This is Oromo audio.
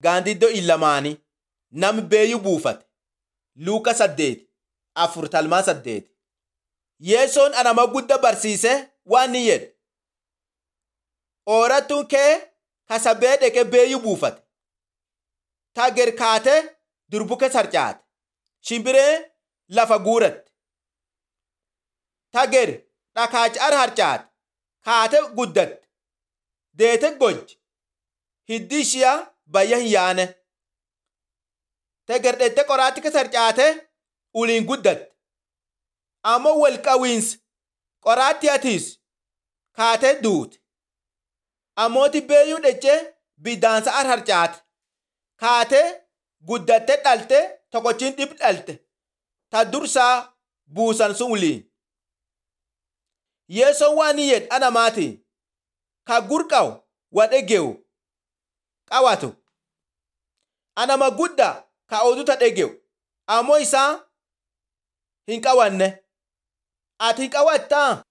gaandiddoo illamaanii nam beeyu buufate. Luuka saddeeti afur talmaa saddeeti. Yeessoon anama gudda barsiise waan ni jedhe. Oorattuun kee kasabee dhaqee beeyu buufate. Tagger kaatee durbuke sarcaate. Shimbiree lafa guuratte. Tagger dhakaacar harcaate. Kaate guddatte. Deete gojje. Hiddi ishiyaa bayya hin yaane. Tagger dhette qoraatti ke sarcaate uliin guddatte. Ammoo wal qawiinsi qoraatti atiis kaatee duute. Ammooti beeyuu dhechee biddaansa ar harcaate. Kaatee guddatte dhalte tokochiin dhib dhalte. Ta dursaa buusan sun uliin. Yeessoon waan ni jedhe ana maati. Ka gurqaw wa dhege'u qawatu. Anama guddaa ka oduuta dhege'u ammoo isaa hin qawanne. Ati hin qawattaa?